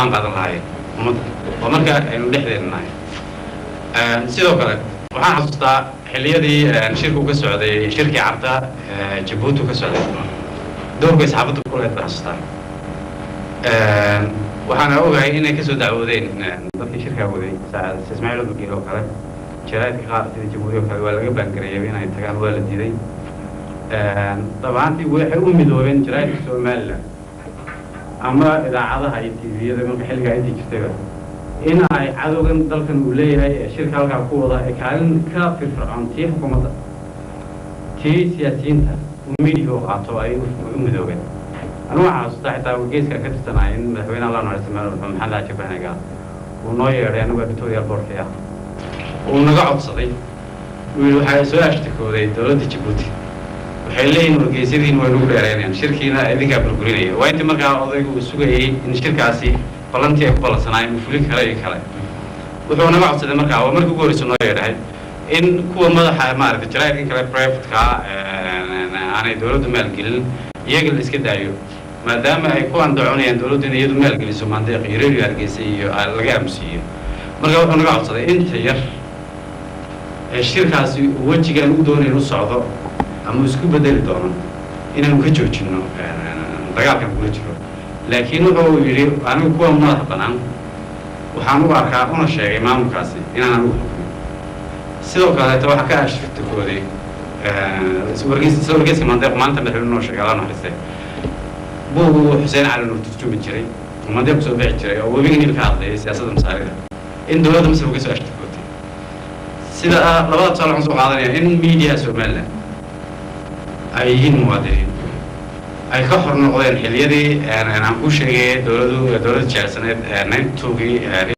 qaadan lahaayeen ummadda waa marka aynu dhexdeena nahay sidoo kale waxaan xasuustaa xilliyadii shirku ka socday shirkii carta jabuuti ka socday doorkay saxaafadda ku leed baan xasuustaa waxaana ogahay inay kasoo dacwoodeen dadkii shirkaa waday ismaaciil abdulkiil oo kale jaraa'idka qaar sida jabuuti oo kale waa laga baangareeyay inay tagaan waa la diiday dabaantii waxay u midoobeen jaraa'idka somaliland ama idaacadaha iyo tviyada marka xilligaa intii jirtayba in ay cadowgan dalkan uu leeyahay ee shirka halkaa ku wada ay kaalin ka firfircoon tii xukuumadda tii siyaasiyiinta uu midiga u qaato ay u midoobeen anigu waxaan xasuustaa xitaa wargeyska ka tirsanaya in madaxweyne allah noole samaal maxamed xaaji bahnaga uu noo yeedhay anigu victoria boorkii ah uu naga codsaday uu yidhi waxaa soo ashtakooday dowladda jabuuti waxay leeyihin wargeysyadiin way nagu dheereynayaan shirkiina idinkaa burburinaya waa intii markaa odaygu uu sugayey in shirkaasi ballantii ay ku ballansanaayeen uu fulin kale iyo kale wuxuu naga codsaday markaa waa markii ugu horreysa noo yeedhahay in kuwa madaxa maaragtay jaraa'idkan kale privatka aanay dowladdu maalgelin iyaga la iska daayo maadaama ay ku andacoonayaan dowladdu in iyadu maalgeliso mandeeq iyo radio hargeysa iyo laga aamusiiyo marka wuxuu naga codsaday inta yar ee shirkaasi wejigaan u doonayn u socdo ama isku bedeli doono inaanu ka joojinno dagaalkan kula jiro laakiin wuxuu yidhi anigu kuwa madaxa bannaan waxaan u arkaa una sheegay maamulkaasi inaan anigu xukumin sidoo kaleeta waxaa ka ashtakooday wargeyska mandeeq maanta madaxweyne noo sheegay allah naxariiste buugu xuseen cali nuur turjumi jiray oo mandeeq kusoo bixi jiray oo webiga niil ka hadlayay siyaasadda masaarida in dowladda masar uga soo ashtakootay sida labada tusaale waxaan soo qaadanaya in miidiyaha somaliland ay yihiin muwaadiniin ay ka hor noqdeen xiliyadii aan ku sheegay dowladu dowladda jecelsaneed ninety twogii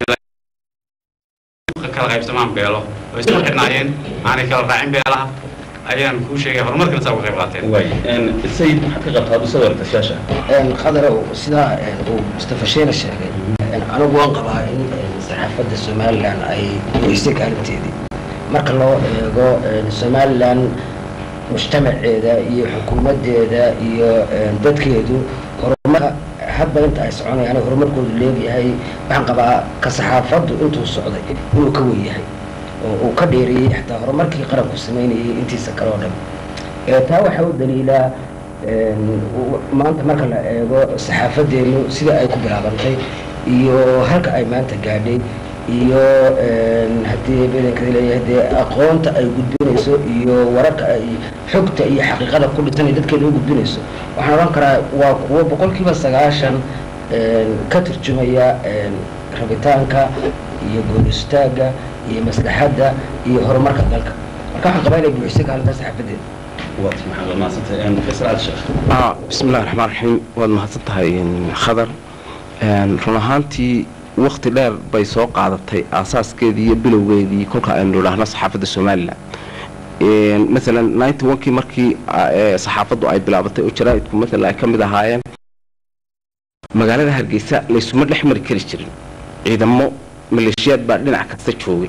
kala qaybsamaan beelo oo isku xidhnaayeen aanay kala raacin beelaha ayaan kuu sheegay horumarkana saa uga qayb qaateen sayid maxaad ka qabtaa aduu soo wartasyaasha qadarow sidaa uu mustafa sheene sheegay anigu waan qabaa in saxaafadda somalilan ay weysay kaalinteedii marka loo eego somalilan mujtamaceeda iyo xukuumaddeeda iyo dadkeedu horumarka hadba inta ay soconayaan horumarkoodu leegyahay waxaan qabaa ka saxaafaddu intuu socday inuu ka wen yahay oo uu ka dheereeyey xataa horumarkii qaranku samaynayay intiisa kale oo dhan taa waxaa u daliilaa maanta marka la eego saxaafaddeenu sida ay ku bilaabantay iyo halka ay maanta gaadhay iyo haddii bedankada leeyahay dee aqoonta ay gudbinayso iyo wararka ay xogta iyo xaqiiqada ku dhisan ay dadkeeda u gudbinayso waxaan odhan karaa waa kuwo boqolkiiba sagaashan ka turjumaya rabitaanka iyo gool istaagga iyo maslaxadda iyo horumarka dalka marka waxaan qabaa inay buuxisay kaalinta saxaafadeeda waad maxaad mahadsantahay faysal cali sheekh bismi illahi raxmaan raxiim waad mahadsan tahay khadar run ahaantii wakti dheer bay soo qaadatay aasaaskeedii iyo bilowgeedii kolka aynu idhaahno saxaafadda somalilan maalan ninety onkii markii saxaafaddu ay bilaabatay oo jaraa'idku maalan ay ka mid ahaayeen magaalada hargeysa laysuma dhex mari kari jirin ciidamo maleeshiyaad baa dhinac kasta joogay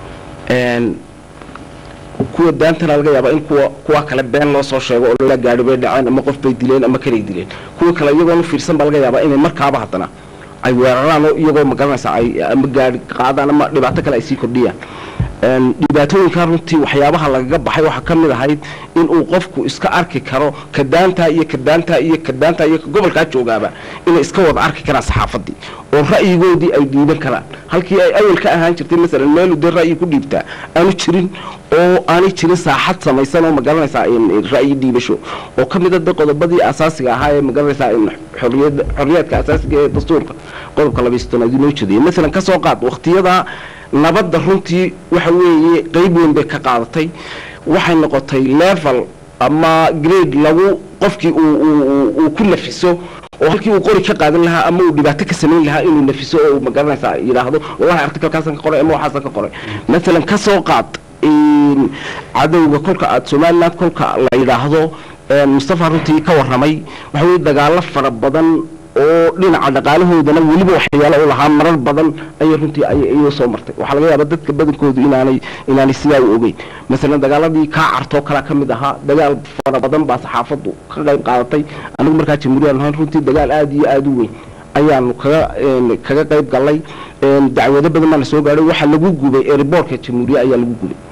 kuwa daantana laga yaaba in kuwa kuwa kale been loo soo sheego oo la gaadhi bay dhaceen ama qof bay dileen ama kanay dileen kuwa kale iyagoon u fiirsan baa laga yaabaa inay markaaba haddana ay weeraraan oo iyagoo magaranaysa ay ama gaadhi qaadaan ama dhibaato kale ay sii kordhiyaan dhibaatooyinka runtii waxyaabaha lagaga baxay waxaa ka mid ahayd in uu qofku iska arki karo kadaantaa iyo kadaantaa iyo kadaantaa iyo gobolkaa joogaaba inay iska wada arki karaan saxaafaddii oo ra'yigoodii ay dhiiban karaan halkii ay awal ka ahaan jirtay masalan meelu dee ra'yi ku dhiibtaa aanu jirin oo aanay jirin saaxad samaysan oo magaranaysaa ra'yi dhiibasho oo ka mid a de qodobadii asaasiga ahaa ee magaranaysaa xoriyad xorriyaadka asaasiga ee dastuurka qodobka labaystonaad inoo jeedaya masalan kasoo qaad waqtiyada nabadda runtii waxa weeye qeyb weyn bay ka qaadatay waxay noqotay level ama grade lagu qofkii uu ku nafiso oo halkii uu qori ka qaadan lahaa ama uu dhibaato ka samayn lahaa inuu nafiso oo uu magaranaysaa yidhaahdo wallahi artikalkaasan ka qoray ama waxaasan ka qoray masalan ka soo qaad cadowga kolka aada somaliland kolka la yidhaahdo mustafa runtii ka warramay waxa weye dagaalo fara badan oo dhinaca dhaqaalahoodana weliba waxyaalo u lahaa marar badan ayay runtii ayay soo martay waxaa laga yaabaa dadka badankoodu inaanay inaanay sidaa u ogeyn masalan dagaaladii kaa cartoo kalea ka mid ahaa dagaal fara badan baa saxaafaddu ka qayb qaadatay anigu markaa jamhuuriyad lahayn runtii dagaal aada iyo aada u weyn ayaanu kaga een, kaga qayb galnay een, dacwado badan baa na soo gaadhay waxaa lagu gubay airboortka jamhuuriya ayaa lagu gubay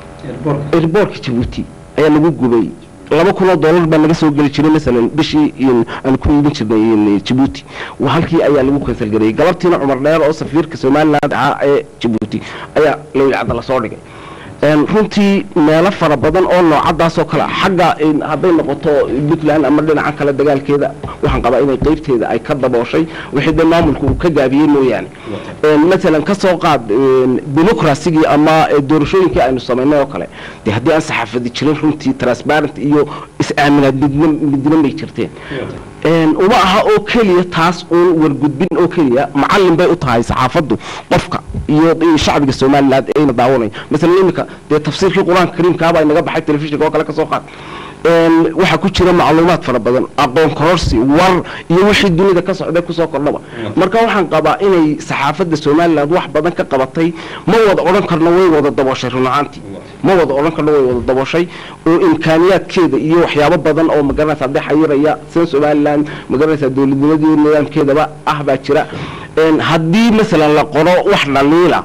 airboortka jabuuti ayaa lagu gubay laba kun oo dollar baa naga soo geli jiray masalan bishii in aan ku iibin jirnay in jabuuti waa halkii ayaa lagu kansalgareeyey galabtiina cumar dheer oo safiirka somaliland ahaa ee jabuuti ayaa lawilcadda lasoo dhigay Een, runtii meelo fara badan oo noocadaas oo kale ah, xagga in hadday noqoto puntland ama dhinaca kale dagaalkeeda waxaan qabaa inay qeybteeda ay ka dabooshay wixii dee maamulku uu ka gaabiyey mooyaane Een, masalan ka soo qaad een, dimuqrasigii ama eh, doorashooyinkii aynu samaynay oo kale dee haddii aan saxaafadi jirin runtii transparent iyo is-aaminaad midna midna may jirteen Een, uma aha oo keliya taas uun wargudbin oo keliya macallin bay u tahay saxaafaddu qofka iyo iyo shacbiga somaliland ayna daawanaya masalan iminka dee tafsiirkii qur-aanka kariimkaaba inaga baxay telefishinka oo kale ka soo qaad Een, waxaa ku jira macluumaad fara badan aqoon kororsi war iyo wixii dunida ka socday kusoo kordhaba marka waxaan qabaa inay saxaafadda somaliland wax badan ka qabatay ma wada odhan karno way wada dabooshay run ahaantii ma wada odhan karno way wada dabooshay oo imkaaniyaadkeeda iyo waxyaabo badan oo magaranaysa hadday xayiraya sida somaliland magaranaysa dowladnimadii nidaamkeedaba ah baa jira Een, haddii masalan la qoro wax dhaliila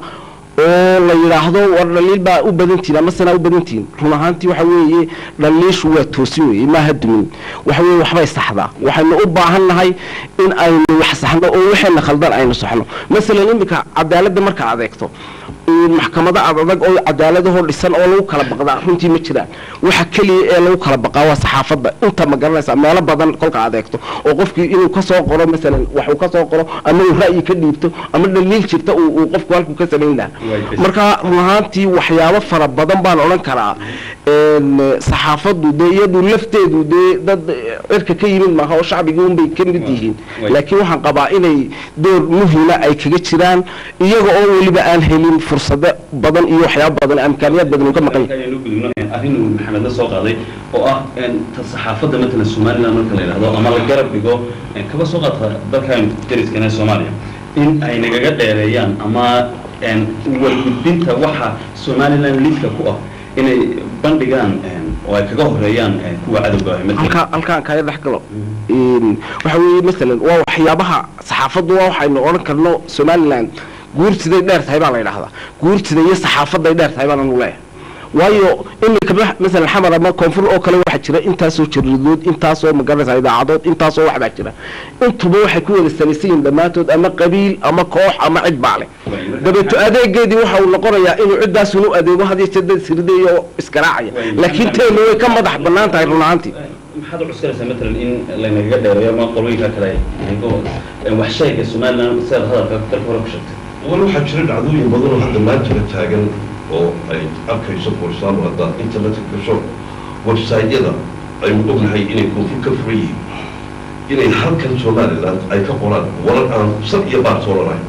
oo la yidhaahdo war dhaliil baa u badantiin ama sanaa u badantiin run ahaantii waxa weeye dhaliishu waa toosi weeye maaha dumin waxa weeye waxbay saxdaa waxaynu u baahan nahay in aynu wax saxno oo waxayna khaldan aynu saxno masalan iminka cadaaladda marka adeegto in maxkamado ad adag oo cadaaladahoo dhisan oo lagu kala baqdaa runtii ma jiraan waxa keliya ee lagu kala baqaa waa saxaafadda inta ma garanaysa meelo badan kolka adeegto oo qofkii inuu ka soo qoro masalan wax uu ka soo qoro ama uu ra'yi ka dhiibto ama dhaliil jirta uu uu qofku halkuu ka samayn lahaa marka run ahaantii waxyaabo fara badan baan odhan karaa een, saxaafaddu dee iyadu lafteedu dee dad cirka ka yimid maaha oo shacbigii unbay ka mid yihiin laakiin waxaan qabaa inay door muhima ay kaga jiraan iyaga oo weliba aan helin fursado badan iyo waxyaabo badan imkaaniyaad badan uu ka maqan yahay ayaynu gudubno arrin uu maxamed la soo qaaday oo ah een, ta saxaafadda matalan somaliland marka la yidhahdo ama la garab dhigo een, kaba soo qaata dalkan dariskana soomaaliya in ay nagaga dheereeyaan ama een, wargudbinta waxa somaliland lidka ku ah inay bandhigaan een, oo ay kaga horeeyaan een, kuwa cadowga ah matalan halkaa halkaan kaga dhex galo Een, waxa weeye masalan waa waxyaabaha saxaafaddu waa waxaynu odhan karno somaliland guurtiday dheer tahay baa la yidhahdaa guurtida iyo saxaafadday dheer tahay baan anu leeyahay waayo iminka ma- masalan xamar ama koonfur oo kale waxaa jira intaasoo jariidood intaasoo magaranaysa idaacadood intaasoo wax baa jira intuba waxay ku wada salaysan yihiin dhammaantood ama qabiil ama koox ama cid baa leh dabeeto adeegeedii waxa uu noqonayaa inuu ciddaasun u adeego hadiyo jeedad sirida iyo iskaraacaya laakiin teenu way ka madax bannaan tahay run ahaantii maxaad u cuskanaysaa matalan in laynagaga dheereeyo ama qolooyinka kale ay naga wax sheega somaliland sidaad hadalka dalka hore ku sheegtay wal waxaa jira dhacdooyin badan oo hadda maantana taagan oo ay arkayso for example haddaad internetka gasho website-yada aynu ognahay inay koonfur ka furan yihiin inay halkan somaliland ay ka qoraan warar aan sal iyo baar toolanahay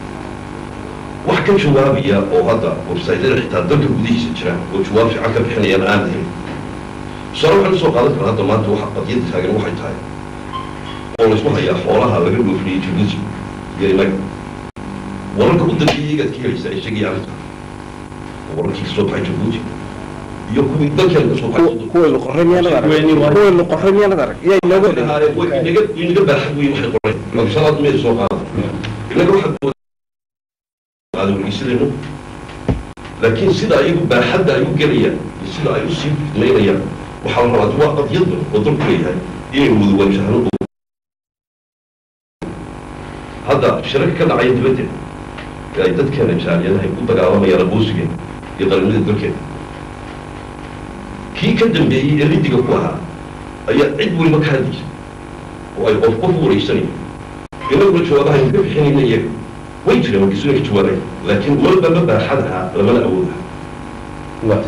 wax ka jawaabaya oo hadda website-yada xitaa dalka gudihiisa jira oo jawaab fiican ka bixinayaan aan lahayn tusaale waxaan usoo qaadan karaa hadda maanta waxa qadiyada taagan waxay tahay oo laysku hayaa xoolaha laga dhoofiyey jibuuti iyo inaga wararka u dambeeyay igaad ka helaysaa ay sheegaya arrinta wararkii kasoo baxay jabuuti iyo kuwii dalkeena kasoo baxay kuwaynu qorray miyaanad arag kuwaynu qorray miyaanad arag yaa inooga dhigay inaga inaga baaxad weyn waxay qoreen magsalaad meel soo qaada inaga waxaa qaada wargeysadeennu laakiin sida ayagu baaxadda ay u gelayaan iyo sida ay usii fidmaynayaan waxaa la rabaa waa qadiyad badan oo dalku leeyahay inaynu wada waajahno oo hadda shirarka ka dhacaya dibadda ee ay dadkeena jaaliyadahay u dagaalamayaan aqoonsigeena iyo qaranimada dalkeena kii ka dambeeyey ee ridiga ku ahaa ayaa cid weliba ka hadlaysa oo ay qof qof u wareysanayo inaguna jawaabaha ka bixinayna iyaga way jireen wargeysu inay ka jawaabaya laakiin walba ma baaxadaha lamana awoodaha waatay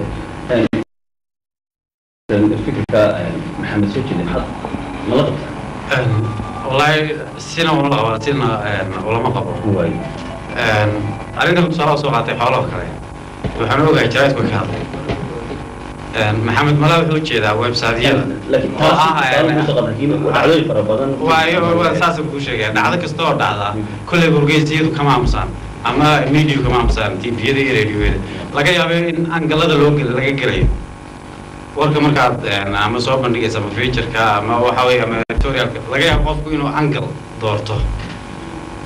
fikirka maxamed soo jeedin had mala qabtaa wallaahi sina ula qaba sina ulama qabo waay arrintan tusaale soo qaatay xoolaha kale waxaan ogahay jaraadku ka hadlay maxamed mala wuxuu jeedaa website-yada laakiin oo ah laakiin dhacdooyin fara badan waayo waa saasa kuu sheegaya dhacdo kasta oo dhacda kolley wargeysiyadu kama aamusaan ama media kama aamusaan tviyada iyo radioyada laga yaabo in angalada loo gel laga gelayo warka markaad ama soo bandhigaysa ama featureka ama waxa weeye ama editorialka laga yaabo qofku inuu angal doorto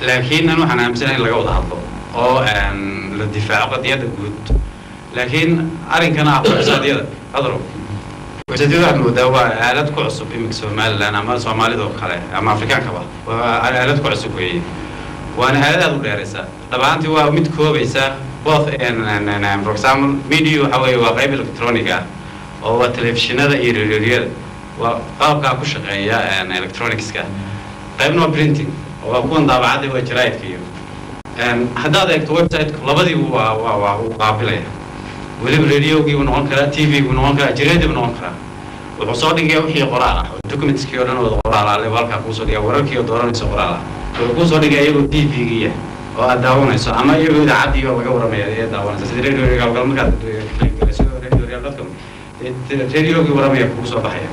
laakiin an waxaan aaminsanahay in laga wada hadlo oo la difaaco qadiyadda guud laakiin arrinkana ah websaadyada adro websaadyada waxaad moodaa waa aalad ku cusub iminka somaliland ama soomaalida oo kale ama afrikaankaba waa aalad ku cusub weeye waana aalad aad u dheeraysa dhabaantii waa mid koobaysa both for example media waxa weeye waa qayb electronic ah oo waa telefishinada iyo radioyada waa qalabkaa ku shaqeeya electronicska qaybna waa printing oo waa kuwan daabacadda waa jaraa'idka iyo haddaad eegto website labadiibu waa waa waa uu qaabilaya weliba radiogii buu noqon karaa t v buu noqon karaa jireedii buu noqon karaa wuxuu soo dhigaya wixii qoraal ah oo documentskii oo dhan wada qoraal ah level halkaa kuusoo dhigaya wararkii oo dooranayso qoraal ah wuxuu kuusoo dhigaya iyagoo t v-giya oo aad daawanayso ama iyagoo idaacadii oo laga waramaya ee daawanaysa sida radio regalgal markaad kligalayso radio real dadka radiogii waramaya kugu soo baxaya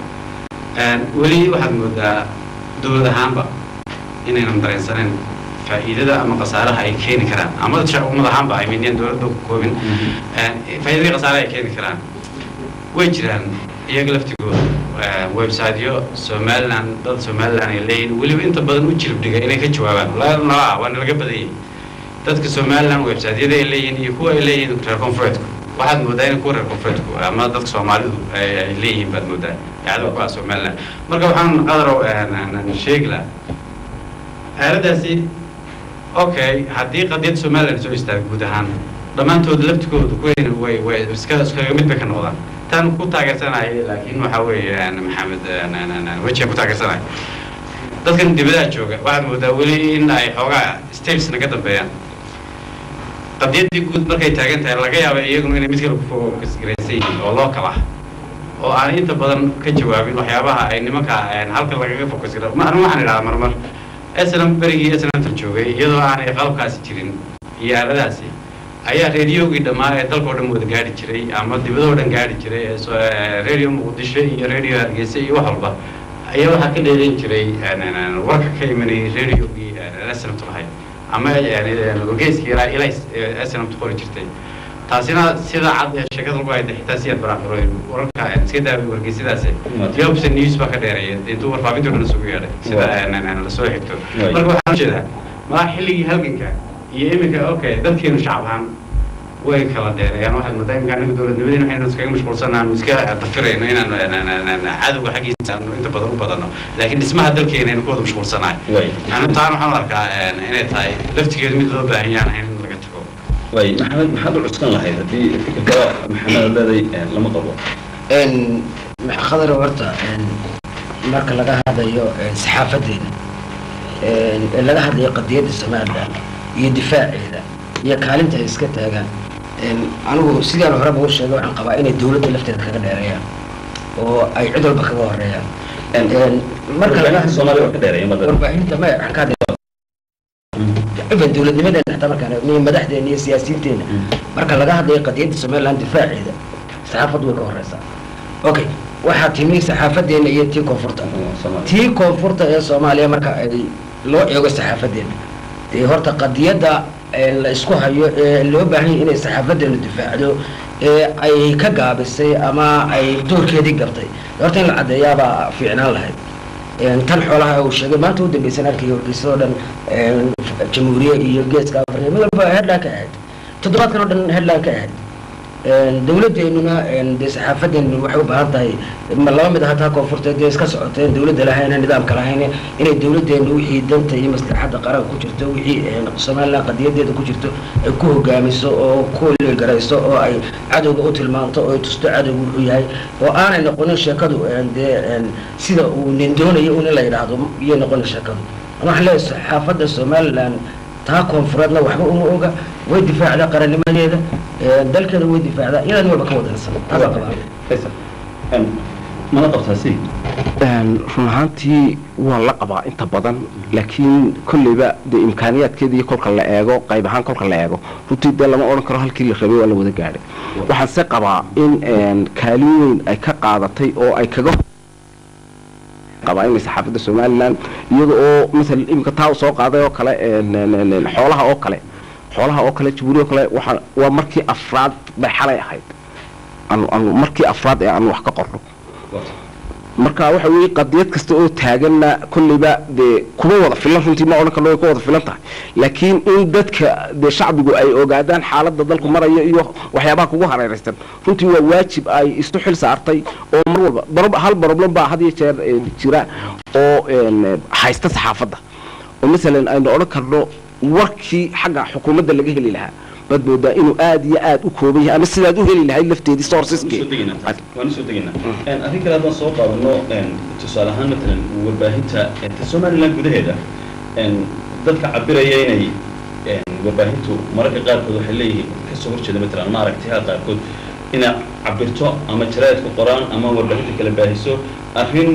weli waxaad moodaa dowlad ahaanba inaynan dareensaneyn faa'iidada ama khasaaraha ay keeni karaan ama ummad ahaanba ay midyan dowladda ku koobin faa'iidadii khasaaraha ay keeni karaan way jiraan iyaga laftigooda websiteyo somaliland dad somaliland ay leeyihin weliba inta badan u jilib dhiga inay ka jawaabaan nala waa nalaga badanyay dadka somaliland websiteyada ay leeyihiin iyo kuwa ay leeyihiin reer koonfureedku waxaad moodaa in kuwa reer koonfureedku ama dadka soomaalidu ay leeyihiin baad moodaa dacdo ku ah somaliland marka waxaan qadarow sheegi lahaa aaladaasi okay haddii qadiyad somaliland soo istaaga guud ahaan dhammaantood laftigooda kuweyna way way iska iskaga mid bay ka noqdaan tan ku taageersanaya laakiin waxaa weeye maxamed wejiga ku taageersanaya dadkan dibadaha jooga waxaad moodaa weli in ay xoogaa states naga dambeeyaan qadiyaddii guud markay taagan tahay laga yaaba iyaguna inay mid kale ku fokasgaraysan yihiin oo loo kala oo aan inta badan ka jawaabin waxyaabaha ay nimanka halka lagaga fokasgara anigu waxaan idhahaa marmar snm berigii snmtan joogay iyadoo aanay qalabkaasi jirin iyo aaladaasi ayaa radiogii dhammaa ee dalkao dhan wada gaari jiray ama dibadoo dhan gaari jiray ee radio muqdisho iyo radio hargeysa iyo wax walba ayaa waxaa ka dheeran jiray warka ka imanayay radiogii snmt lahayd ama wargeyskii ilaa ilaa snmt qori jirtay taasina sida cad ee sheekada lagu hayda xitaa si aad baraaqiro wararka iska daa wargeysadaasi jobsa news baa ka dheereeya intuu warfaafintii dhan isugu yeedhay sida lasoo xigto marka waxaan ujeedaa malaa xilligii halganka iyo iminka okay dadkeenu shacab ahaan way kala dheereeyaan waxaad moodaa iminka anaga dowladnimadeen waxaynu iskaga mashquulsanaanu iska dafirayno inaan cadowga xaggiisa aanu inta badan u badano laakiin dhismaha dalkeena aynu ku wada mashquulsanahay anu taan waxaan u arkaa inay tahay laftigeedu mid loo baahan yahan ahayn in laga tago way maxamed maxaad u cuskan lahayd haddii fikirka maxamed leeday lama qabo khadar horta marka laga hadlayo saxaafadeena ee laga hadlayo qadiyadda somaliland iyo difaaceeda iyo kaalinta ay iska taagaan anigu sidaan horeba u sheegay waxaan qabaa inay dowladda lafteeda kaga dheereeyaan oo ay cid walba kaga horeeyaan marka laga soomaaliya waa ka dheereeya madda warbaahinta maya waxaan ka hadlay even dowladnimadeena xataa markaan eegno madaxdeena iyo siyaasiyiinteena marka laga hadlayo qadiyadda somaliland difaaceeda saxaafaddu way ka horeysaa okay waxaa timi saxaafadeena iyo tii koonfurta tii koonfurta ee soomaaliya marka ay loo eego saxaafadeena dee horta qadiyadda la isku hayo ee loo baahan yahay inay saxaafadeenu difaacdo ee ay ka gaabisay ama ay doorkeedii gabtay horta in la caddeeyaabaa fiicnaan lahayd tan xoolaha uu sheegay maanta u dambaysan arkaya wargeysadoo dhan jamhuuriye iyo geeska afrika mid walba headline ka ahayd toddobaadkan oo dhan headline ka ahayd dowladeenuna dee saxaafadeenu waxay u baahan tahay ma laba mid hataa koonfurteed dee iska socoteen dowladda lahayn nidaamka lahayn inay dowladeenu wixii danta iyo maslaxadda qaranka ku jirto wixii somaliland qadiyadeeda ku jirto ay ku hogaamiso oo ku garayso oo ay cadowga u tilmaanto oo ay tusto cadowga wuxuu yahay oo aanay noqonin sheekadu dee sida uu nin doonayo un in la yidhaahdo iyay noqonin sheekadu waxaan leeyahay saxaafadda somaliland taa koonfureedna waxba uma oga way difaacdaa qarannimadeeda dalkeeda way difaacdaa iyadaan walba ka wadansan taasaan qabaa mana qabtaa si run ahaantii waa la qabaa inta badan laakiin kolleyba dee imkaaniyaadkeeda iyo kolka la eego qayb ahaan kolka la eego runtii dee lama odhan karo halkii la rabay waa la wada gaadhay waxaan se qabaa in kaalin weyn ay ka qaadatay oo ay kaga qabaa inay saxaafadda somaliland iyada oo masala iminka taa soo qaaday oo kale xoolaha oo kale xoolaha oo kale jabuuri oo kale waxaa waa markii afraad bay xalay ahayd anu anu markii afraad ee aanu wax ka qorno marka waxa weeye qadiyad kasta oo taaganna kolleyba dee kuma wada filan runtii ma odhan karno way ku wada filan tahay laakiin in dadka dee shacbigu ay ogaadaan xaaladda dalku maraya iyo waxyaabaha kugu hareeraysan runtii waa waajib ay isu xil saartay oo mar walba barob hal problem baa had iyo jeer eh, jira oo een, haysta saxaafadda oo masalan aynu odhan karno warkii xagga xukuumadda laga heli lahaa baad moodaa inuu aad iyo aad u kooban yahay ama sidaad u heli lahayd lafteedii sourceski waan usoo degaynaa Een, arrin kale haddaan soo qaadano een, tusaale ahaan matalan warbaahinta een, ta somaliland gudaheeda een, dadka cabiraya inay een, warbaahintu mararka qaarkood waxay leeyihiin kasoo horjeeda matalan ama aragtiyaha qaarkood inay cabirto ama jaraa'idka qoraan ama warbaahinta kala baahiso arrin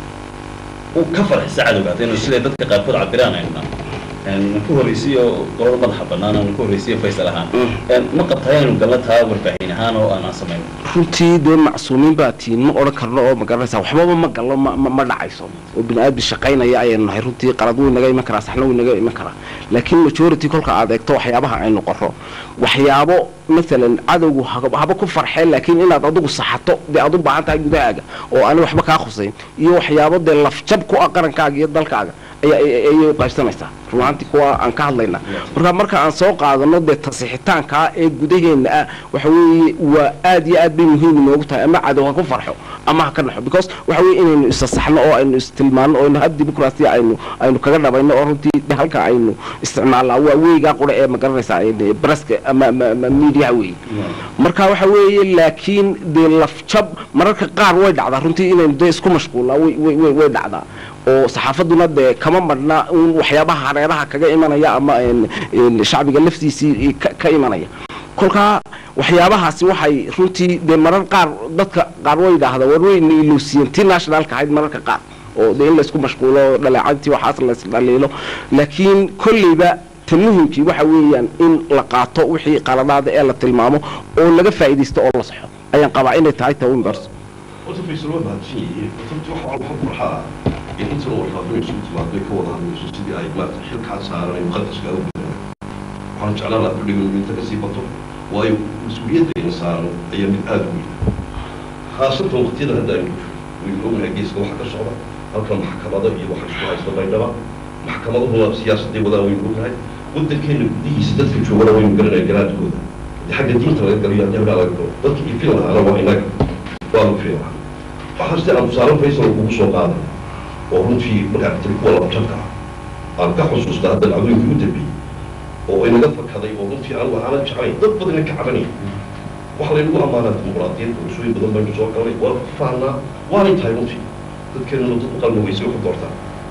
u ka farxisa cadowga haddaynu siday dadka qaarkood cabiraan aynu nahay een, ku horreysiyo qolada madaxa bannaan aanu ku horreysiyo faysal ahaan Een, ma qabtaa inaynu galna taa warbaahin ahaan oo aanaan samayn runtii dee macsuumiin baa tihiin ma odhan karno oo ma garanaysaa waxbaba ma gallo ma ma- ma dhacayso oo bini aadmi shaqaynaya ayaynu nahay runtii qalad wuu inaga iman karaa saxna wuu inaga iman karaa laakiin majority kolka aad eegto waxyaabaha aynu qorro waxyaabo masalan cadowgu haba haba ku farxeen laakiin inaad adigu saxato dee aad u baahan tahay gudahaaga oo aan waxba kaa khusayn iyo waxyaabo dee lafjab ku ah qarankaaga iyo dalkaaga ayaa ay- ayay u qaybsanaysaa run ahaantii kuwa aan ka hadlayna marka marka aan soo qaadano dee tasixitaankaa ee gudaheenna ah waxa weeye waa aad iyo aad bay muhiim inoogu tahay ama cadow ha ku farxo ama ha ka naxo because waxa weeye inaynu isasaxno oo aynu istilmaano oo hab dimuqraasiya aynu aynu kaga dhabayno oo runtii de halka aynu isticmaalnaa waa weygaa qura ee ma garanaysaa ee braska ama ama- ama mediaha weeye marka waxa weeye laakiin dee lafjab mararka qaar way dhacdaa runtii inaynu dee isku mashquulnaa way way way way dhacdaa oo saxaafaduna dee kama marna un waxyaabaha hareeraha kaga imanaya ama een, een, shacbiga laftiisii ka- ka imanaya kolkaa waxyaabahaasi waxay runtii dee marar qaar dadka qaar way yidhaahdaa war way iluusiyen ti nationalka ahayd mararka qaar oo dee in laysku mashquulo dhaleecantii waxaas laysdhaliilo laakiin kolleyba ta muhimkii waxa weeyaan in la qaato wixii qaladaada ee la tilmaamo oo laga faa'iidaysto oo la saxo ayaan qabaa inay tahay tawinbars horta faysal waa mahadsan yihiin horta waxa waxa farxaa in intan warfaafin isugu timaaday ka wada hadlayso sidii ay maarata xilkaa saaran ay muqadaska u gudaan waxaan jeclaan lahaa fadhigan inta kasii bato waayo mas-uuliyaddeena saaran ayaa mid aada u weyn khaasatan waqtiyada hadda aynu waynu ognahay geeska waxa ka socda halkan maxkamada iyo waxa isku haysta baydhaba maxkamadahuna siyaasadday wadaan waynu ognahay waddankeena gudihiisa dadka joogana waynu garanaya garaadkooda haddii xagga diinta laga galiyo haddii halkaa laga galo dadka iyo fil lahaana waa inaga waanu fiilaa waxaa sida aan tusaale faysal kugu soo qaaday oo runtii markaa tiri kuwa laba jabka ah aan ka xusuusta hadda dhacdooyinkii u dambeeyey oo inaga fakaday oo runtii anigu aanan jeclayn dad badan ka cabanaya waxa laynagu ammaanaa dimuqraadiyad bulshooyin badan baynu soo galnay waa ku fahnaa waanay tahay runtii dadkeenuna dad u qalmi weyse waxu doortaa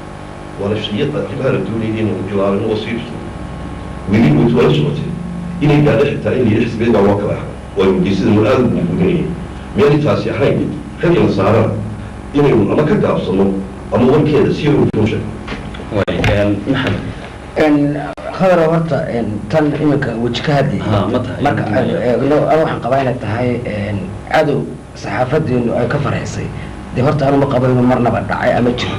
waana shayada arrimaha la doonayay inaynu jilaalino oo sii jirto weli weytu waa la socotay inay gaadho xitaa in layidhi xisbeed baa loo kala ahaa waa geesidanu aada u buuburinayay miyaanay taasi ahayn ragina saarana inaynu ama ka gaabsano ama warkeeda si yar u sheegno way een, maxamed n khadara horta n tan iminka weji ka hadlayay Ha, ma tahay. marka aynu eegno ana waxaan qabaa inay tahay n cadow saxaafadeenu ay ka farxisay dee horta anu ma qabo inuu marnaba dhacay ama jiro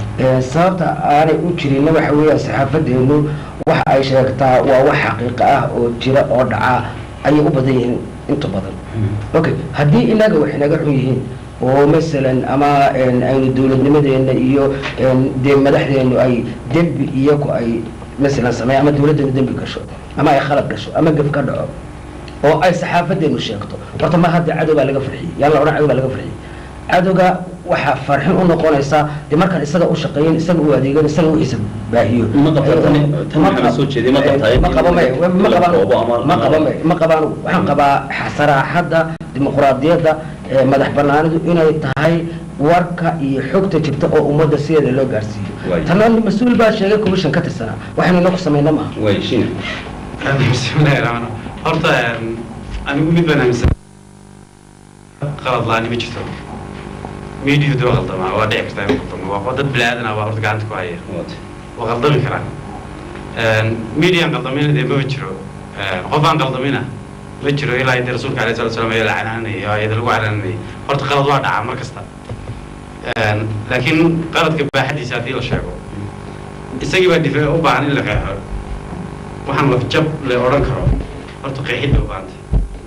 N sababta aanay u jirinna waxa weeya saxaafadeenu waxa ay sheegtaa waa wax xaqiiqo ah oo jira oo dhaca ayay u badan yihiin inta badan okay haddii inaga wax inaga xun yihiin oo masalan ama n aynu dowladnimadeena iyo n dee madaxdeenu ay dembi iyaku ay masalan sameeya ama dowladdeenu dembi gasho ama ay khalad gasho ama gef ka dhaco oo ay saxaafadeenu sheegto horta ma hadda cadow baa laga farxiyey yaa la odhan cadow baa laga farxiyey cadowga waxaa farxin u noqonaysaa dee markaan isaga u shaqeeyen isaga u adeegan isaga wixiisa baahiyo Ma qabtaa tani- tani Ma waxaa qab- soo jeediyey, ma qabtaa in ma qabo may in ma la qabaan koobo ama- ma qabo may ma qabaan waxaan qabaa saraaxadda dimuqraadiyadda ee madax banaanidu inay tahay warka iyo xogta jirta oo ummadda sideeda loo gaarsiiyo Waay. tanna mas-uul baa sheegay commission ka tirsanaa waxaynu inaku samayna maaha way shine bismillahi raxmaan horta een, anigu mid baan aaminsan qalad la-aani ma jirto miidiyuhu dee waa qaldamaa waa dhici kartaa inuu qaldamo waa dad bilaadan ah baa horta gacanta ku haya Waad. waa qaldami karaan midiyan qaldamina dee mama jiro Een, qof aan qaldamina ma jiro ilaa inta rasuulka alayhi salatu wasalam ayaa la canaanayay oo ayada lagu canaanayay horta qalad waa dhacaa mar kasta Een, laakiin qaladka baaxadiisa haddii la sheego isagii baa difa u baahan in la qeexo waxaan lafjab la odhan karo horta qeexid bay u baahantay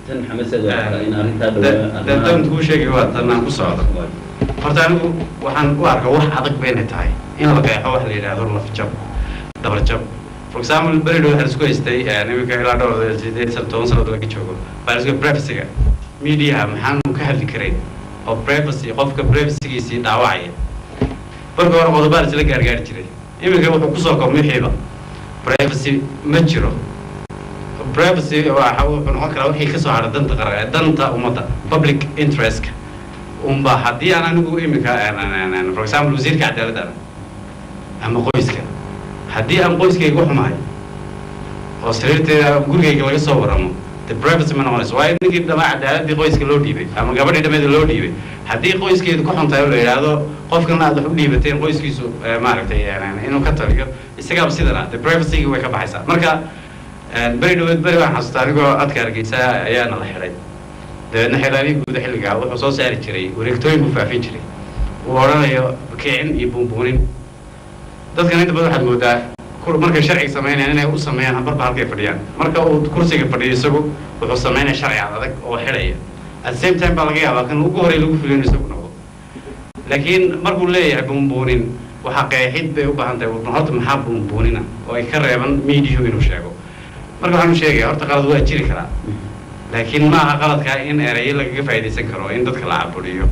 tan maxamed said waxaa rabaa in arrintaa dhawaa dan kuu sheegay waa tan aan ku socdo horta anigu waxaan u arkaa wax adag ba inay tahay in la qeexo wax la yidhaahdo lafjab dabarjab for example beridho waxaa isku haystay iminka ilaa dhowr sideed sano toban sannadood laga joogo waxaa isku privacyga mediaha maxaanu ka hadli karayn oo privacy qofka privacygiisii dhaawacaya marka hore qodobaa isla gaargaari jiray iminka wuxuu kusoo koobmay xiiba privacy ma jiro privacy waxa wuxuu noqon karaa wixii kasoo hadha danta qaran danta ummadda public interestka unba haddii aan anigu iminka for example wasiirka cadaaladda ama qoyska haddii aan qoyskayga u xumahay oo sariirteeda gurigayga laga soo waramo the privacy ma noqonayso waayo ninkii dhamaa cadaaladii qoyska loo dhiibay ama gabadhii dhameeda loo dhiibay haddii qoyskeedu ku xuntahay oo la yidhaahdo qofkan aad wax u dhiibateen qoyskiisu maaragtay inuu ka taliyo isagaaba sidana the privacygi way ka baxaysaa marka beri dhaweed beri waan xasuustaa anigoo adka hargeysa ayaana la xidhay dabeedna xidhaadii guuda xilligaa wuxuu soo saari jiray wareegtooyin buu faafin jiray uu odhanayo kicin iyo buunbuunin dadkan inta badan waxaad moodaa markay sharciga samaynayaan inay u sameeyaan marba halkay fadhiyaan marka uu kursiga fadhiyo isagu wuxuu samaynaya sharci adag oo xidhaya at the same time baa laga yaabaa kan ugu horey lagu fuliyo inuu isagu noqdo laakiin markuu leeyahay buunbuunin waxaa qeexid bay u baahan tahay horta maxaa buunbuunina oo ay ka reeban mediahu inuu sheego marka waxaan u sheegaya horta qalad waa jiri karaa laakiin ma aha qaladkaa in erayo lagaga faa'iidaysan karo in dadka la caburiyo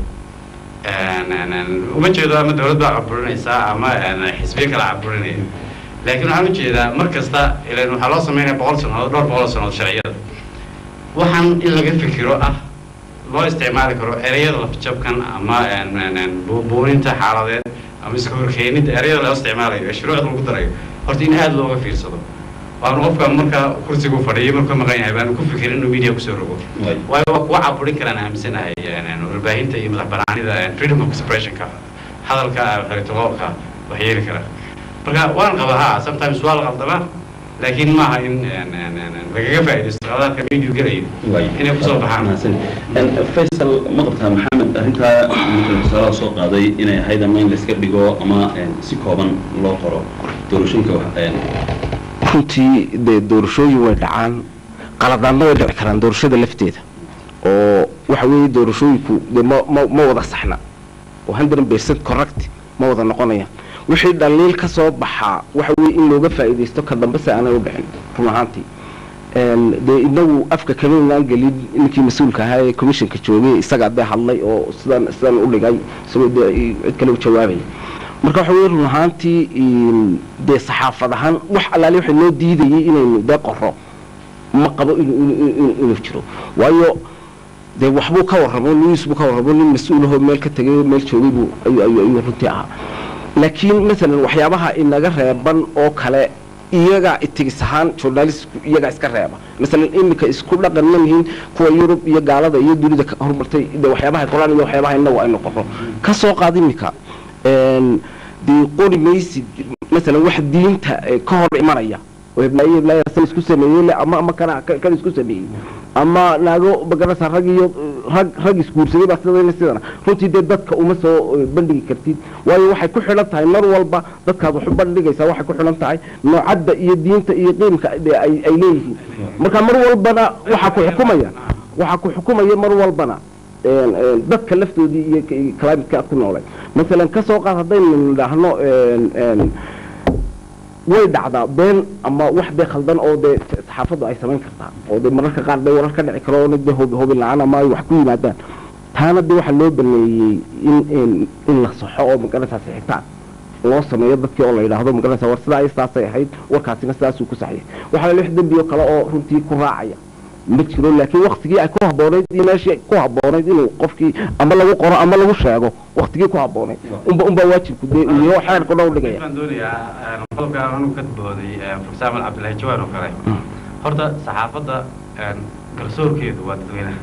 uma jeedo ama dawlad baa caburinaysaa ama xisbiyo kala caburinaya laakiin waxaan ujeedaa mar kasta ilan waxaa loo sameynaya boqol sannadood dhowr boqol sannadood sharciyada waxaan in laga fikiro ah loo isticmaali karo ereyada lafjabkan ama buubuuninta xaaladeed ama iska horkeenida ereyada loo isticmaalayo ee shuruucda lagu darayo horta in aada looga fiirsado waanu qofka markaa kursigu fadhiyo markuu maqan yahay baanu ku fikirin inuu media kusoo rogo waayo waa kuwa caburin karaan aaminsanahay warbaahinta iyo madax banaanida freedom of expressionka hadalka xeritoloolka wax yeeli kara marka waan qaba ha sometimes waa la qaldamaa laakiin maaha in lagaga faa'iidaysto qaladaadka media gelayo inay kusoo baxaan faysal ma qabtaa maxamed arrintaa marka tusaalaha soo qaaday inay ahayd ama in layska dhigo ama si kooban loo qoro doorashooyinka runtii dee doorashooyin way dhacaan qaladaadna way dhici karaan doorashada lafteeda oo waxa weeye doorashooyinku dee ma ma ma wada saxna oo hundred percent correct ma wada noqonayaan wixii dhaliil ka soo baxaa waxa weeye in looga faa'iidaysto ka dambe si aanay u dhicin run ahaantii dee inagu afka kamaynaan gelin ninkii mas-uulka ahaa ee commissionka joogay isagaa dee hadlay oo sidan sidan u dhigay isagoo dee cid kale u jawaabaya marka waxa weye run ahaantii dee saxaafad ahaan wax allaale waxa noo diidayay inaynu dee qoro ma qabo inuu jiro waayo dee waxbuu ka warramo news buu ka warramo nin mas-uulahoo meel ka tegay oo meel joogay buu ayuu runtii ahaa laakiin masalan waxyaabaha inaga reeban oo kale iyagaa itigis ahaan journalistku iyagaa iska reeba masalan iminka isku dhaqan ma lihiin kuwa yurub iyo gaalada iyo dunida horumartay de waxyaabaha qoraan iyo waxyaabaha inagu aynu qorno ka soo qaad iminka dee qori maysid masalan wax diinta ka hor imanaya oo heblaayo heblaaya san isku sameeyey le ama ama kana kan isku sameeyey ama naago magarasa rag iyo rag rag isguursaday baa sidana sidana runtii dee dadka uma soo bandhigi kartid waayo waxay ku xidhan tahay mar walba dadkaad wax u bandhigaysaa waxay ku xidhan tahay noocadda iyo diinta iyo qiimka ay ay leeyihiin marka mar walbana waxaa ku xukumaya waxaa ku xukumaya mar walbana dadka laftoodii iyo climatka ku noolay masalan ka soo qaad haddaynu nidhaahno way dhacdaa been ama wax dee khaldan oo dee saxaafaddu ay samayn kartaa oo dee mararka qaar dee warar ka dhici karo oo dee hubin la-aan ama ay wax ku yimaadaan taana dee waxaa loo baneeyey in in la saxo oo magaranaysaa sixitaan loo sameeyo dadkii oo la yidhaahdo magaranaysaa war sidaa sidaasay ahayd warkaasina sidaasuu ku saxiyay waxaa la lix dembiyo kale oo runtii ku raacaya ma jiro laakiin waktigii ay ku habboonayd iyo meeshii ku habboonayd inuu qofkii ama lagu qoro ama lagu sheego waktigii ku habboonayd unba unbaa waajibku dee iyo xeerku dhow dhigaya waxaan doonayaa qodobka anu ka booday professor axmed cabdillahi jawaan oo kale horta saxaafadda garsoorkeedu waa dadweynaha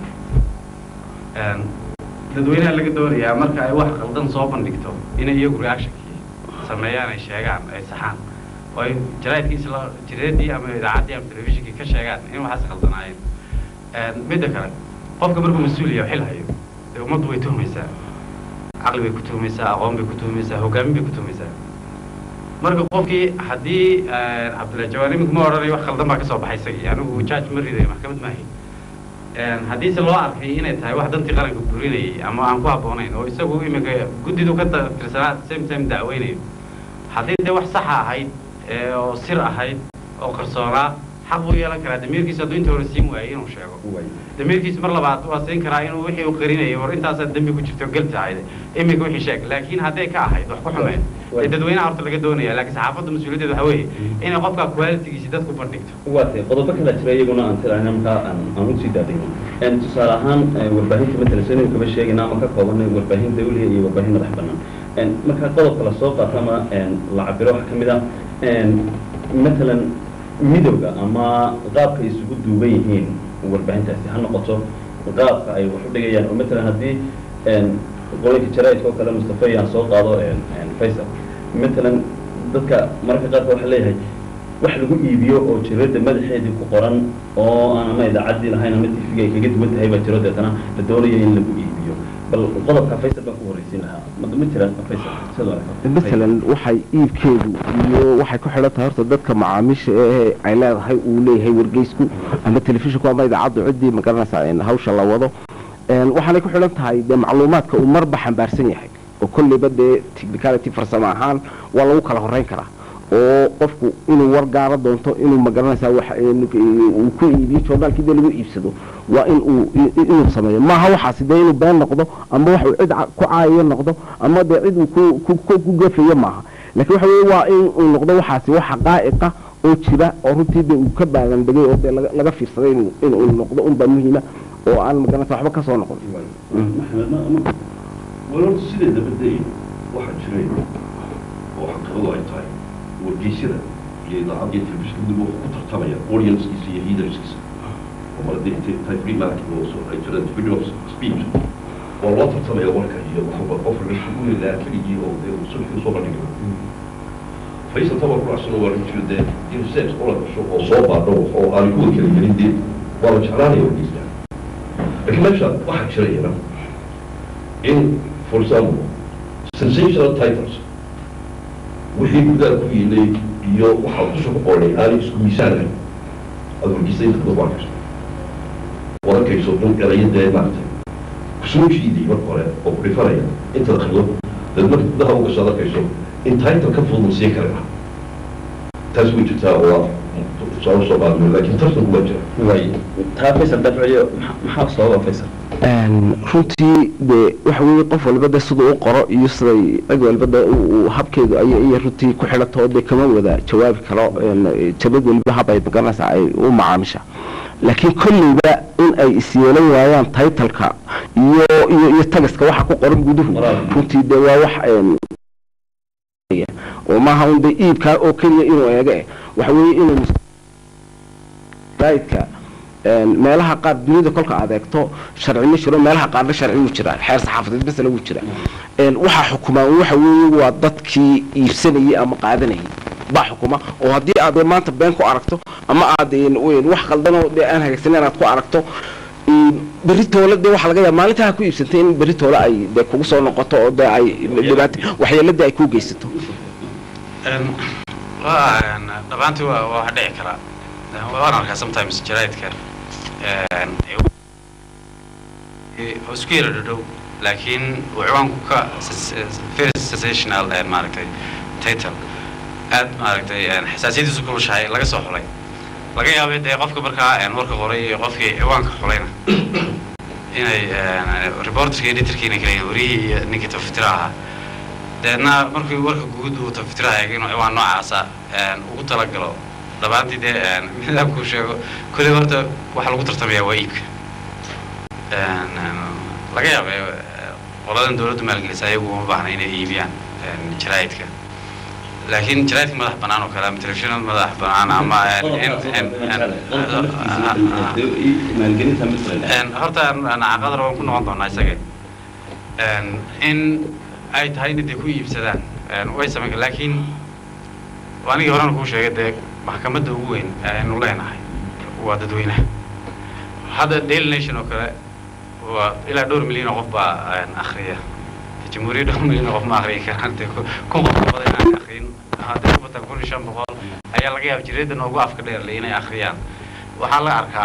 dadweynaha laga doonayaa marka ay wax qaldan soo bandhigto inay iyagu reactionkii sameeyaan ay sheegaan ay saxaan oo ay jaraa'idkiisa la jireedii ama idaacaddii ama telefishinkii ka sheegaan in waxaas khaldanaayeen midda kale qofka markuu mas-uul yahay xil hayo dee ummaddu way tuhmaysaa caqli bay ku tuhmaysaa aqoon bay ku tuhmaysaa hogaamin bay ku tuhmaysaa marka qofkii haddii cabdullahi jawaan iminku ma odhanayo wax khaldan baa ka soo baxay isagii anigu judge ma ridayo maxkamad maahay Een, haddiise loo arkay inay tahay wax dantii qaranka burinayay ama aan ku habboonayn oo isagu iminka guddidu ka ta- tirsanaa same time dacweynayo haddii dee wax saxa ahayd ee oo sir ahayd oo qarsoonaa xaq buu yeelan karaa damiirkiisa hadduu inta hore siin waayay inuu sheego damiirkiisa mar labaad waa siin karaa inuu wixii uu qarinayay war intaasaa dembi ku jirto galti ahayd iminka wixii sheeg laakiin hadday ka ahayd wax ku xumeen Waay. dee dadweynaha horta laga doonaya laakiin saxaafadda mas-uuliyaddeeda waxa weeye inay qofka qualitigiisi dadku bandhigto waatay qodobo kala jira iyaguna aan tirahna markaa aan aan u sii daadayno En tusaale ahaan eh, warbaahinta matalan soo kama sheegayna ama ka koobanay warbaahin dawliya iyo warbaahin madax bannaan En marka qodobka la soo qaato ama en la cabiro waxaa ka mid ah en matalan midowga ama qaabka ay isugu duuban yihiin warbaahintaasi ha noqoto qaabka ay wax u dhigayaan oo matalan haddii en qolinka jaraa'idka oo kale mustafa yaan soo qaado en en faysal matalan dadka mararka qaarka waxaa leeyahay wax lagu iibiyo oo jirada madaxeedii ku qoran oo aan ama idaacaddii lahayn ama tv-ga ay kaga duwan tahay baa jiro deetana la doonayo in lagu iibiyo bal qodobka faysal baan ku horreysiin lahaa ma ma jiraan faysal sidoo matalan waxay iibkeedu iyo waxay ku xidhan tahay horta dadka macaamiisha ee ay leedahay uu leeyahay wargeysku ama telefishinku ama idaacaddu ciddii magaranaysaa in hawsha la wado Een, waxaanay ku xidhan tahay dee macluumaadka uu marba xambaarsan yahay oo kolleyba dee technicality farsamo ahaan waa lagu kala horreyn karaa oo qofku inuu war gaaro doonto inuu magaranaysaa wax een, uu ku iibiyo joornaalkii dee lagu iibsado waa in uu i- inuu sameeyo maaha waxaasi dee inuu been noqdo ama wax uu cid ca- ku caayayo noqdo ama dee cid uu ku- ku ku- ku gafayo maaha laakiin waxa weeye waa in uu noqdo waxaasi wax xaqaa'iqa oo jira oo runtii dee uu ka baagan degay oo dee laga- laga fiirsaday inuu inuu noqdo unbaa muhiima oo aan magaranaysa waxba ka soo noqon walaalta sideedaba day waxaa jiray oo xaqiiqadu ay tahay wargeysyada iyo idaacadda iyo telefishinka dib wuxuu ku tartamaya audiencekiisa iyo leaderskiisa oo mar haddii intay tahay free market oo soo ay jiraan freedom of speech waa loo tartamaya warka iyo waxba qof la isugu helaa keligii oo dee uu sulxi usoo bandhigi faysal tabar kuracsan waa jiro dee in sex oo la gasho oo soo baadho oo aan kuwa kala gelin dee waa la jeclaanaya wargeysta laakiin meesha waxaa jira iyana in for example sensational titles wixii gudaha ku yiilay iyo waxaa dusha ku qornay aanay isku miisaanahay aada wargeysay inta dad arkayso waad arkayso in erayadee maaragtay kusoo jiiday marka hore oo ku dhifanaya inta dakhilo dad marka gudaha u gasho aad arkayso in title ka fudud sii kari lahaa taas way jirtaa oo waa tusaale soo qaadmay laakiin tartanku waa jira waay taa faysal dafciyo maxaa- maxaa sababa faysal Een, runtii dee waxa weeye qof walba de siduu u qoro iyo siday cid walba de uu- uu habkeedu ay iyo runtii ku xidhato dee kama wada jawaabi karo een, jabad weliba hab ay magaranaysaa ay u macaamisha laakiin kolleyba in ay isyeelan waayaan taytalka iyo iyo iyo tagaska waxa ku qoran guduhu Walaal. runtii dee waa wax een, oo maaha un dee iibkaa oo keliya inuu eega eh waxa weeye inuu raidka meelaha qaar dunida kolka aad eegto sharci ma jiro meelaha qaarna sharci wuu jiraa xeer saxaafadeed masala wuu jiraa Een, waxaa xukumaa waxa weeye waa dadkii iibsanayay ama qaadanayay baa xukuma oo haddii aad dee maanta been ku aragto ama aad een, een, wax qaldanoo dee aan hagaagsaneyn aad ku aragto een, berri toole dee waxaa laga yaaba maalintaa ha ku iibsantay in berri toole ay dee kugu soo noqoto oo dee ay dhibaato waxyeeladii ay kuu geysato Een, waa een, dhammaantii waa waa wax dhici karaa Een, waan arkaa sometimes jaraidka een, ee, oo isku yara dhadhow laakiin uu ciwaanku ka sens- very sensational een, maaragtay title aad maaragtay een, xasaasiyadiisu kulushahay laga soo xulay laga yaabay dee qofka markaa een, warka qoray iyo qofkii ciwaanka xulayna inay een, reporterka editorka inay kala yihiin wariyihii iyo ninkii tafatira ahaa deedna markii warka guud uu tafatiraha eegay inuu ciwaan noocaasa een, ugu talagalo dhammaantii dee een, midaabkuu sheego kulli horta waxa lagu tartamayaa waa iibka Een, een, laga yaaba eh, qoladan dowladdu maalgelisa ayagu uma baahna inay iibiyaan een, jaraa'idka laakiin jaraa'idka madax bannaan oo kale ama telefishinada madax bannaan ama een, in- in- in- maalgelinta masalan Een, horta aan- aan caqadar waan ku noqon doonaa isaga Een, in ay tahay inay dee ku iibsadaan Een, way samayn laakiin anigii horena kuu sheegay dee maxkamadda ugu weyn aynu leenahay waa dadweynaha hadda daily nation oo kale waa ilaa dhowr milyan oo qof baa een, akhriya jamhuuriyad dhowr milyan oo qof ma akhriyi karaan dee ku- kun qof ka badan inaan akhriyin haddii ku bataan kun iyo shan boqol ayaa laga yaaba jireedda noogu afka dheerle inay akhriyaan waxaa la arkaa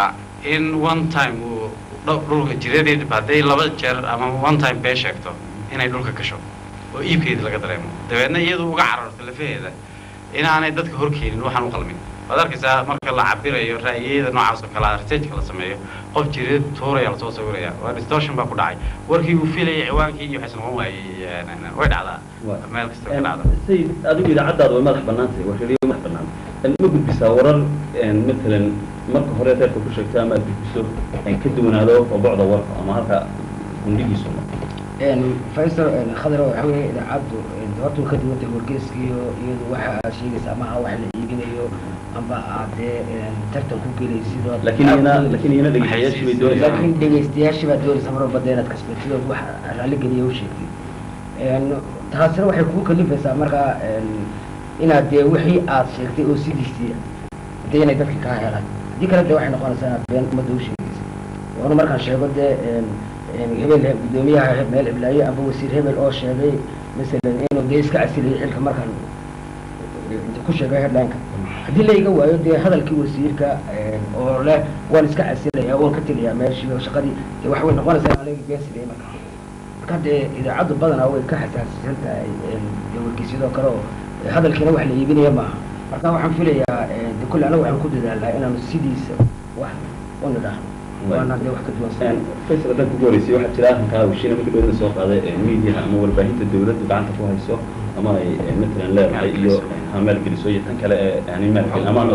in one time uu dho- dhulka jiradeed hadday laba jeer ama one time bee sheegto inay dhulka gasho oo iibkeeda laga dareemo dabeedna iyadu uga cararto lafaheeda inaanay dadka horkeenin waxaan u qalmin waad arkaysaa marka la cabirayo ra'yiyada noocaas oo kale ah researchka la sameeyo qof jireed tuuraya lasoo sawiraya waa distortion baa ku dhacay warkii uu filayay ciwaankii iyo waxaysan noqon waayey way dhacdaa meel kasta ka dhacda sayid adigu idaacaddaada way madax bannaan tahay waa rediyo madax bannaan ma gudbisaa warar matalan marka hore reerka ku sheegta ama aad gudbiso ka duwanaado oo bocda warka ama halka gundhigiisu faysal khadar waxa weeye idaacaddu horta way ka duwan tahay wargeeskiyo iyadu waxa aad sheegaysa ama ha wax la iibinayo amba aad dee tartan ku gelaysid oo laakiin iyana laakiin iyana dhegeystayaashii bay doonaysaa laakiin dhegaystayaashii baad doonaysa mar walba dee inaad kasbatid oo wax raalli geliya u sheegtid taasina waxay kugu kalifaysaa markaa inaad dee wixii aad sheegtay oo sidiisii dee inay dadka kaa helaan haddii kale dee waxay noqonaysaa inaad been ummadda u sheegaysa waanu markaan sheego dee hebel guddoomiyaha meel hiblaaye amba wasiir hebel oo sheegay masalan inuu dee iska casilayay xilka markaan ku sheegay headlineka haddii la iga waayo dee hadalkii wasiirka oo leh waan iska casilaya waan ka teliyaa meeshii oo shaqadii dee wax way noqonaysaa in aniga beensilay marka marka dee idaacaddu badanaa way ka xasaasisan tahay dee wargeysyadoo kale oo hadalkiina wax la iibinaya maaha marka waxaan filayaa de kulle anaga waxaan ku dadaalnaa inaanu sidiisa wax u nidhaahno waana dee wax ka duwan faysal haddaan kugu horeysay waxaa jira arrinkaa hawshiina marka dhowna soo qaaday miidiyaha ama warbaahinta dowladdu gacanta ku hayso ama ay matalan leedahay iyo ha maalgeliso iyo tan kale ee yani maalgelin ama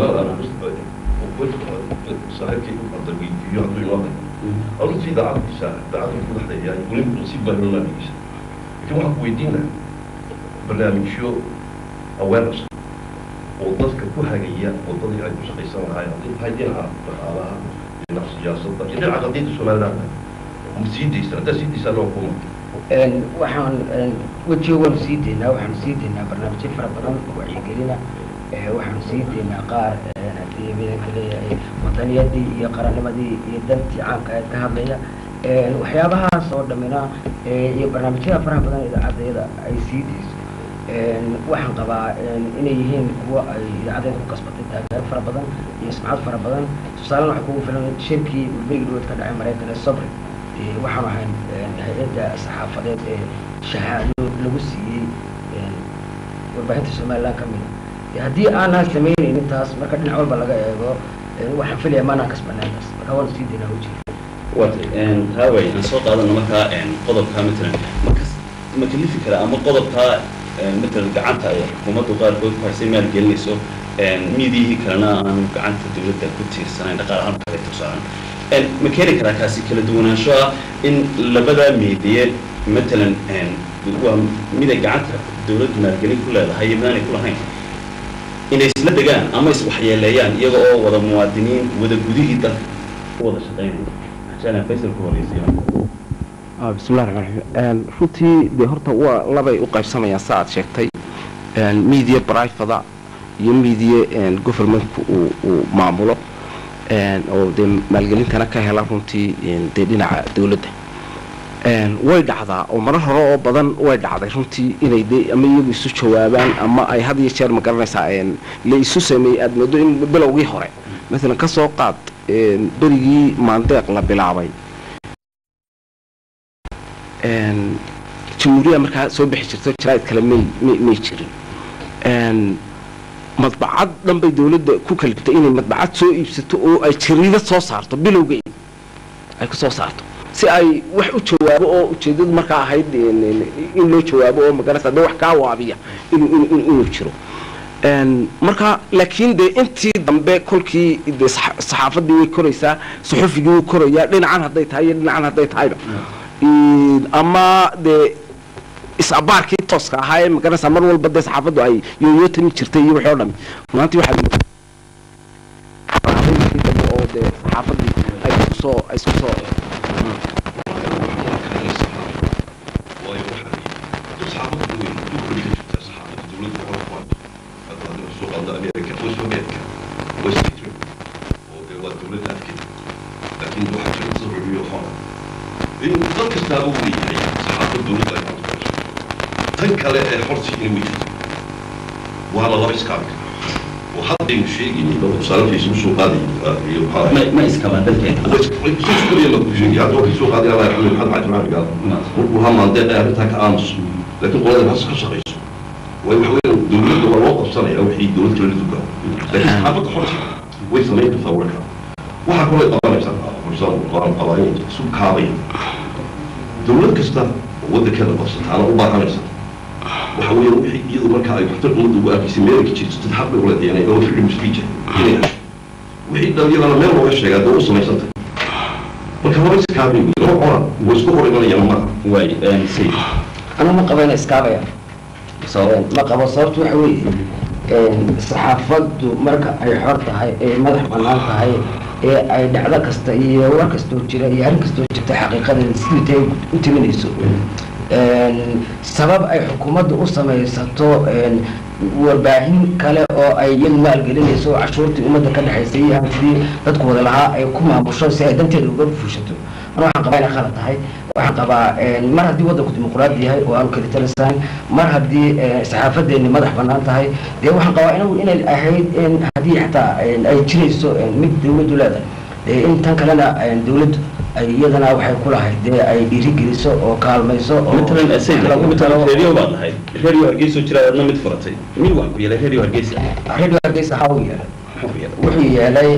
saaxiibkay u qalda weydiiyo hadduu inoo hayo runtii idaacaddiisa idaacadda madaxda ayaa weliba si baahan laadigeysa laakiin waxaan ku weydiinaa barnaamijyo awareness oo dadka ku hagaya wadadii ay ku shaqaysan lahaayeen haddii tahay dhinaca dhaqaalaha dhinaca siyaasadda iyo dhinaca qadiyadda somaliland ma sii daysaan haddaa sii daysaan waa kuma waxaan wejiga waanu sii deynaa waxaanu sii deynaa barnaamijyo fara badan oo wacyigelina waxaanu sii deynaa qaar haddii midanka leeyahay wadaniyadii iyo qarannimadii iyo dantii caamka ee ka hadlaya waxyaabahaas oo dhammina iyo barnaamijyada faraha badan idaacaddayada ay sii deyso waxaan qabaa inay yihiin kuwa ay idaacadeeda ku kasbatay taageero fara badan iyo sumcad fara badan tusaalena waxaa kugu filan shirkii berigi dhawood ka dhacay maraykan ee sobri waxaan ahayn hay-adda saxaafadeed ee shahaado lagu siiyey warbaahinta somaliland ka mida haddii aanaan samaynaynin taas marka dhinac walba laga eego waxaan filaya maanaan kasbanayn taas marka waanu sii daynaa wajir waatay haaway aan soo qaadano markaa qodobka matalan makas ma kalifi kara ama qodobkaa matalan gacanta ay xukuumaddu qaarkood ku haysay maalgelinayso miidiyihii kalena aanu gacanta dowladda ku tiirsanayn dhaqaalahaan kale tusaalan ma keeni karaa kaasi kala duwanaansho ah in labada miidiye matalan waa mid ay gacanta dowladdu maalgelin ku leedahay iyo midaanay ku lahayn inay isla degaan ama iswaxyeeleeyaan iyaga oo wada muwaadiniin wada gudihii dalka ku wada shaqaynaya عشان فيصل كوريسي bismillahi raxmaan raxiim runtii dee horta waa labay u qaybsamayaan sa aad sheegtay media brivada iyo media governmentku uu uu maamulo oo dee maalgelintana ka hela runtii dee dhinaca dowladda way dhacdaa oo marar hore oo badan way dhacday runtii inay dee ama iyagu isu jawaabaan ama ay had iyo jeer ma garanaysaa la isu sameeyey aada moodo in bilowgii hore maalan ka soo qaad berigii maandeeq la bilaabay jamhuuriya markaa soo bixi jirto jaraa'id kale may may may jirin madbacad dhan bay dowladda ku kalibtay inay madbacad soo iibsato oo ay jariida soo saarto bilowgeed ay ku soo saarto si ay wax u jawaabo oo ujeedadu markaa ahayd in loo jawaabo oo magarasa dee wax kaa waabiya inuu inuu jiro marka laakiin dee intii dambe kolkii de saxaafadii way koraysaa suxufigii wuu korayaa dhinacan hadday tahay iyo dhinacan hadday tahayba ama dee is-abaarkii tooska ahaa ee magarasa mar walba dee saxaafaddu ay yooyootami jirtay iyo wixii o dhami runaantii waxaad dambe oo dee saxaafadii ay kusoo ay isku soo waayo waxaa saxaafadda weyn dulkoli ka jirtaa saxaafadda dowladda hore ku hayso hadda hadda soo qaado ameerika oo soviyetka oo statement oo dee waa dowladda afkeeda laakiin waxaa jira dad rubiyo xora in dad kastaaba uu leeyahay saxaafadda dowladda ay maanta ku hayso tan kale ee xorsigiina way jirta waa la laba iskaabi kara oo haddaynu sheegaynin oo tusaale facebook soo qaadayo iyo maxaa ma ahayd ma iskabaa dalkeena arrintaa ka aamuso laakiin qolada has ka shaqayso way waxa weeyaan dowladda waa loo qabsanaya wixii dowlad kale la dugaa laakiin saxaafadda xorta way samayn kartaa warka waxaa kaloo qabanaysaa xursaan waan qabaa inay isu kaabaya dowlad kasta oo waddankeeda qabsataana u baahanaysa waxa weeyaan wixii iyadu marka ay waxtar ummadda ugu arkaysay meelka jirto dad xaq bay ula deenay oo freedom of speech inay hesho wixii dhalinyarana meel looga sheegaa dee u samaysantay marka laba iskaabay wey laba qoran way isku hor imanayaan maaha waay sayid anu ma qabo ina iskaabaya sabab ma qabo sababtu waxa weeye saxaafaddu marka ay xor tahay ee madax bannaan tahay ee ay dhacdo kasta iyo war kastoo jira iyo arrin kastoo jirta xaqiiqadeeda sidii tay u timinayso sabab ay xukuumaddu u samaysato warbaahin kale oo ay iyadu maalgelinayso oo cashuurtii ummadda ka dhexaysay iyo hantidii dadku wada lahaa ay ku maamusho si ay danteeda uga fuushato ana waxaan qabaa inay khalad tahay waxaan qabaa mar haddii waddanku dimuqraadi yahay oo aanu kalitalisayn mar haddii saxaafadeeni madax bannaan tahay dee waxaan qabaa inagu inay ahayd haddii xataa ay jirayso mid dawladdu leedahay dee in tan kalena dawladdu ay iyadana waxay ku lahayd dee ay dhiirigeliso oo kaalmayso oo matalan sayid lagu matalan talo radio baad lahayd radio hargeysa jira adna mid furatay mid wax ku yeelay radio hargeysa radio hargeysa ha u yeelay muxuu ku yeelay wuxuu yeelay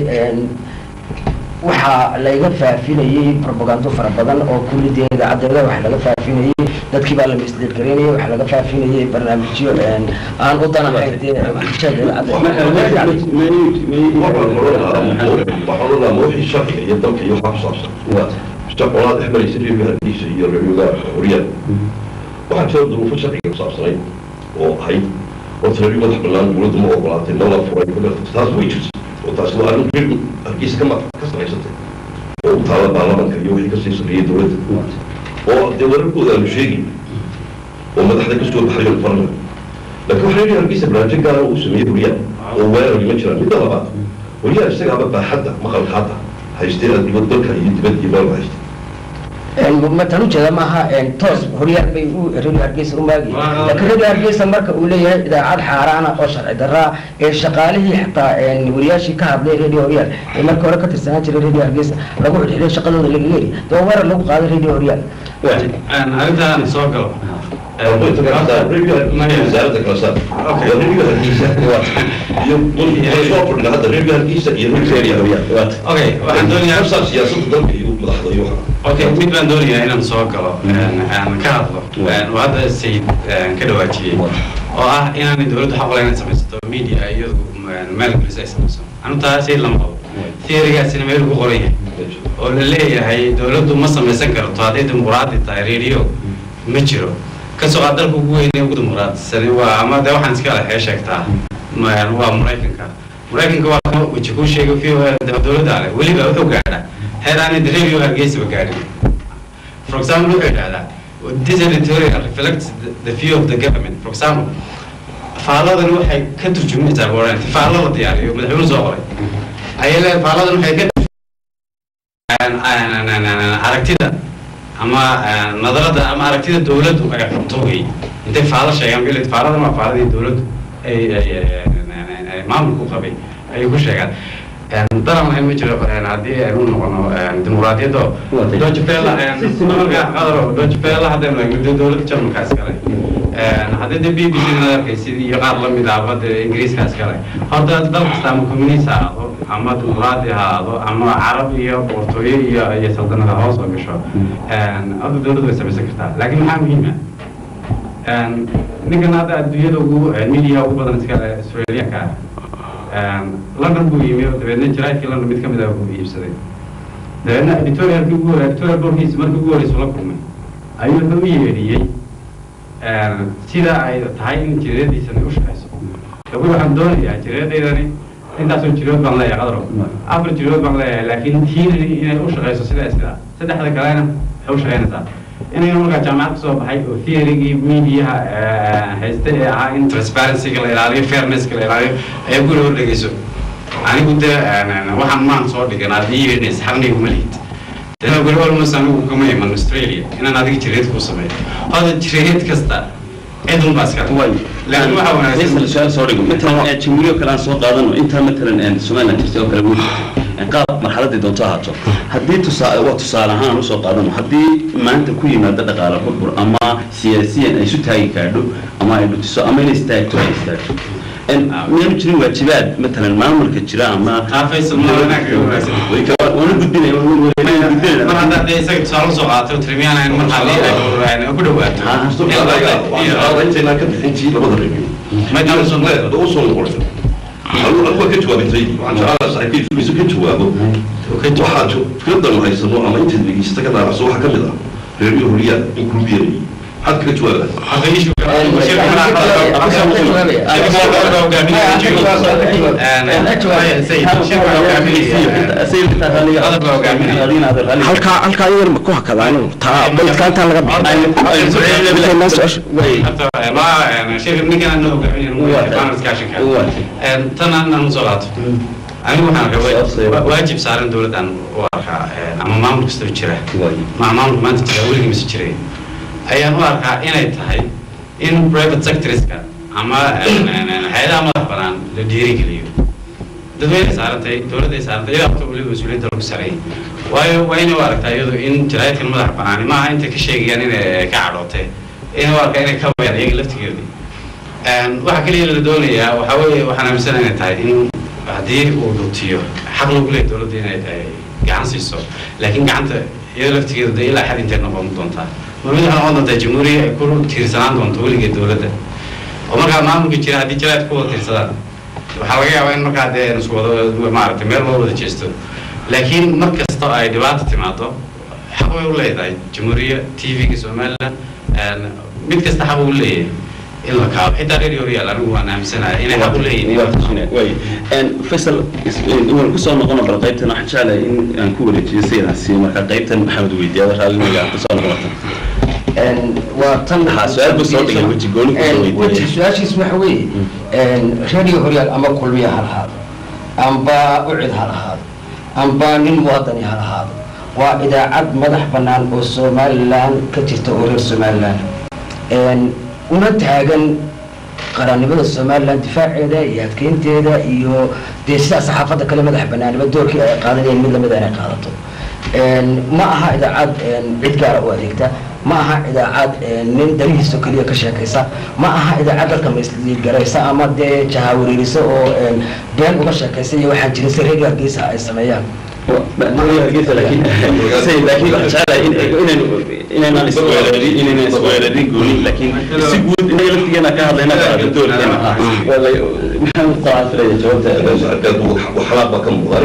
waxaa laga faafinayey propagando fara badan oo kulidee idaacadeeda waxa laga faafinayey dadkii baa la misleedgaraynayay waxa laga faafinayay barnaamijyo aan u danahayn dee bulshada idaacadda waxaan odhanaa ma wixii sharciga iyo dalka iyo waxaa ku saabsan shaqolaad dhex maraysa reerga hargeysa iyo reerga horyaal waxaa jira duruufo sharciga ku saabsanayd oo ahayd horta reerga madax bannaan dowladdu ma ogolaatay ma la furay taas way jirta oo taasi waa arrin reer hargeysa ka ma ka samaysatay oo u taala baarlamanka iyo wixii kasii sarreeyay dowladda oo dee wararkooda aanu sheegin oo madaxda kasoo baxay oo farna laakiin waxaa reer hargeysa barnaamijyo gaara uu sameeyey horyaal oo weerari ma jiraan midda labaad horyaal isagaaba baaxadda maqalka hadda haystee dibad dalka iyo dibad iyo meelba haystay matan ujeeda maaha toos horyaal bay u radio hargeysa u maagi laakiin radio hargeysa marka uu leeyahay idaacad xaaraana oo sharci daraa ee shaqaalihii xataa wariyaashii ka hadlay radio horyaal ee marka hore ka tirsanaan jiray radio hargeysa lagu xidhiidhay shaqadooda laga heli dee waa weerar lagu qaaday radio horyaal arrintaan soo galo wasaaradda kala saar reerga hargeysa iyo soo fadhina hadda reerga hargeysa iyo reerga horyaal okay waxaan doonayaa nafsaa siyaasadda dalka iyo madaxda iyo waxa okay mid baan doonayaa inaan soo galo aan ka hadlo oo hadda sayid ka dhawaajiyey oo ah inaanay dowladdu xaq lahayn samaysato media iyadu maalgelis ay samayso anu taa sayid lama qabo theorygaasina meel ugu qoran yahay oo la leeyahay dowladdu ma samaysan karto hadday dimuqraadi tahay radio ma jiro kasoo qaad dalka ugu weyn ee ugu dimuqraadisan waa ama de waxaan iska leexee sheegtaa ma- waa maraykanka maraykanka waa kan weji kuu sheegay v dowladda ale weliba wuxuu gaadhaa heer aanay radio hargeysaba gaadhin for example wuxuu yidhahdaa this editorial reflects the, the view of the government for example faalladan waxay ka turjumaysaa warrant faallo la diyaariyo madaxweynuhu soo qoray ayay leedahay faalladan waxay ka aragtida ama nadarada ama aragtida dowladdu ay qabto wey intay faalo sheegaan bil faaladan waa faaladii dowladdu ay ay maamulku qabay ayay ku sheegaan daran lahayn ma jiro haddii aynu noqono dimuqraadiyaddo doge bella marka qadaro doge bella haddaynu eegno dowladda jarmalkaas kale haddii de b b c na arkaysid iyo qaar lamid ahba de ingiriiskaas kale horta dal kasta ama communist ha ahaado ama dimuqraadi ha ahaado ama carab iyo boqortooyo iyo iyo saldanada hoos oo gasho hadda dowladdu way samaysan kartaa laakiin maxaa muhiima ninkan hadda adduunyada ugu media ugu badan iskale australianka ah london buu yimi oo dabeedna jaraadkii london mid ka mid ah buu iibsaday dabeedna editorialkii ugu hore editorial boardkiisa markii ugu horeysa la kulmay ayuu wuxuu u yeedhiyey sida ay tahay in jireediisana u shaqayso lagu waxaan doonayaa jireedaydani intaasoo jirood baan leeyahay qadaro afar jirood baan leeyahay laakiin tiinani inay u shaqayso sidaa sidaa saddexda kalena waxay u shaqaynaysaa inaynu markaa jaamacad kasoo baxay oo theorygii mediaha haysta ee ahaa in transparencyga la ilaaliyo fairnesska la ilaaliyo ay guri hor dhegeyso anigu dee waxaan maan soo dhigan aad ii yeedhinays xaqniga uma lihid dana guri almost anigu kama iman australia inaan adiga jireed kuu sameeyo hada jireed kasta cid unbaa iska way laakiin waxaa wanaagsan Faisal, su'aal soo dhigo matalan ee jamhuuriyo kale aan soo qaadano intaa matalan ee somaliland jirtay oo kale wuu jirtay Ee, qaab marxaladii doonto ahaato haddii tusaa waa tusaale ahaan aan usoo qaadano haddii maanta ku yimaado dhaqaale burbur ama siyaasiyan ay isu taagi kaadho ama ay dhutiso ama inay istaagto ay istaagto Een, miyaanu jirin waajibaad matalan maamulka jira ama Ah, Faisal, ma wanaag ka wanaagsan. waana gudbinaya waana gudbinaya mar haddaad dee isaga tusaale usoo qaato tirmiyaan ayn mar haddii ay ku dhawaato intaynaan ka bixintii labada review Ma jiro. da usoo noqonaysa anugu ka jawaabintay waxaan jeclaa saaxiibkiisu ka jawaabo waxaa fikradan haysano ama intaad dhegeysta ka daaraso waxaa ka mid ah reeryo horiyaa in kulubiyeenayay maxaad kaga jawaabaa halkaa halkaa yar ma ku hakadaan taa baydka intaan laga bixin su-aasha anigu waxaan rabay waajib saaran dowladdan u arkaa ama maamul kastoo jira ma maamulka maanta jira weligii mise jiray ayaan u arkaa inay tahay in private sectorska ama hay-adaha madax banaan la dhiirigeliyo dadweyne saarantay dowladday saarantay iyadaa horta weliba mas-uuliyadda lagu sareeyay waayo waa inay u aragtaa iyadu in jaraa'idkan madax banaani maaha intay ka sheegayaan inay ka cadhootay inay u arkaa inay ka bayaan iyaga laftigeedii waxa keliya la doonayaa waxaa weeye waxaan aaminsana inay tahay in haddii uu dhutiyo xaq lagu leeyahay dowladda inay ay gacan siiso laakiin gacanta iyada laftigeeda dee ilaa xad intay noqon doontaa ma mid waxay noqon doontaa jamhuuriya ay ku tiirsanaan doonto weligeed dowladda oo markaa maamulka jira haddii jaraa'id ku wada tiirsadaan waxaa laga yaabaa in markaa dee isku wada maaragtay meel loo wada jeesto laakiin mar kasta oo ay dhibaata timaado xaq way u leedahay jamhuuriya t v-ga somaliland mid kasta xaq uu leeyahay in la kaabo xitaa radio horyaal anigu waan aaminsanahay inay xaq u leeyihiin faisal waan kusoo noqono bal qaybtan waxaan jeclahay in aan ku wareejiyo sidaas siiyo marka qaybtan maxamed weydiiyada raalliga aan kusoo noqoto waa tan Haa, su-aal buu soo dhigay, weji gooni buu soo weydiiyey. weji su-aashiis waxa weeye radio horyaal ama kulmiya ha lahaado amba ucid ha lahaado amba nin muwadani ha lahaado waa idaacad madax bannaan oo somalilan ka jirta oo reer somalilan una taagan qarannimada somalilan difaaceeda iyo adkeynteeda iyo dee sidaa saxaafadda kale madax banaaniba doorkii ay qaadanayeen mid lamid inay qaadato ma aha idaacad cid gaara u adeegta ma aha idaacad nin darihiisa keliya ka sheekaysa ma aha idaacad dalka maisligaraysa ama dee jahawareerisa oo been uga sheekaysa iyo waxaan jirin si reer hargeysa ay sameeyaan inaynan isweerarin gooni laakiin si guud inaga laftigeena ka hadlayna qaada doorkeena ah maxaan u qaafilaya jawaabta waxalaaq baa ka muuqda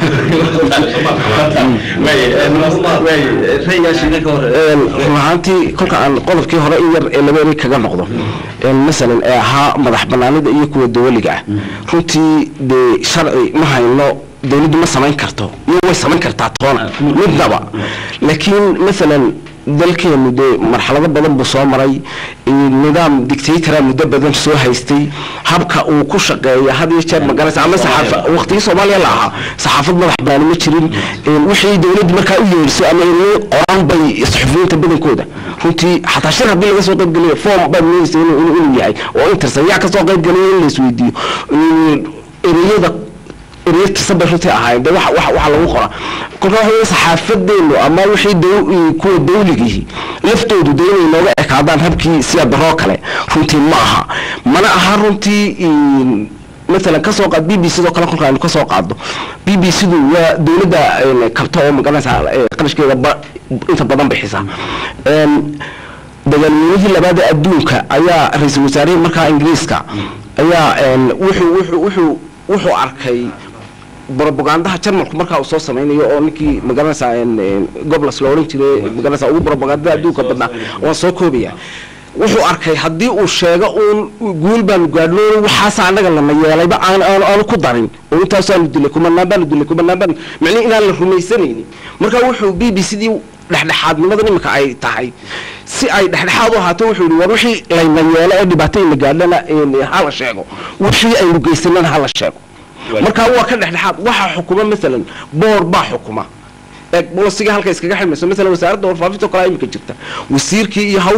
raygaashiga ka hor run ahaantii kolka aan qodobkii hore in yar ee laba eray kaga noqdo masalan ee ahaa madax banaanida iyo kuwa dawaliga ah runtii dee sharci ma hayno dawladdu ma samayn karto iyo way samayn kartaa toona midnaba laakiin masalan dalkeenu dee marxalado badan buu soo maray nidaam dictatора muddo badan soo haystay habka uu ku shaqeeya had iyo jeer magaranaysa ama saxaafa waqtigii soomaaliya la ahaa saxaafad madax banaani ma jirin wixii dawladdu markaa u yeedhiso ama ilmi qoran bay suxufiyiinta badankooda runtii xataa shir haddii laga soo qayb geliyo form baad moodaysa inuu inuu yahay oo intersan yaa kasoo qayb geliyo in la isweydiiyo ereyada ereyad tirsan bay runtii ahaayeen de waxa waxa waxa lagu qoraa kolka waxa weeye saxaafadeenu ama wixii daw kuwa dawligihi laftoodu de inay nooga ekaadaan habkii sida daroo kale runtii ma aha mana aha runtii مثلا kasoo qaad b b c doo kale kolka aynu kasoo qaadno b b c du waa dawladda kabta oo magaranaysa qarashkeeda inta badan bixisa dagaalweynihii labaad ee adduunka ayaa ra-iisul wasaarihii markaa ingiriiska ayaa wuxuu wuxuu wuxuu wuxuu arkay bropagandaha jarmalku markaa uu soo samaynayo oo ninkii magaranaysa goblas la odhan jiray magaranaysa ugu propagandada adduunka badnaa waan soo koobaya wuxuu arkay haddii uu sheego uun guul baanu gaadhno waxaasa annaga lana yeelayba aan aan aanu ku darin oo intaasaanu dilay kumanaan baanu dilay kumanaan baanu micnihi inaan la rumaysanaynin marka wuxuu b b c dii dhexdhexaadnimada iminka ay tahay si ay dhexdhexaad u ahaato wuxuu yihi war wixii layna yeelo ee dhibaatayna gaadhana hala sheego wixii aynu geysanana hala sheego marka waa ka dhexdhexaad waxaa xukuma maalan boor baa xukuma bolosiga halka iskaga xidmayso maalan wasaaradda warfaafinta kale imika jirta wasiirkii iyo hawshii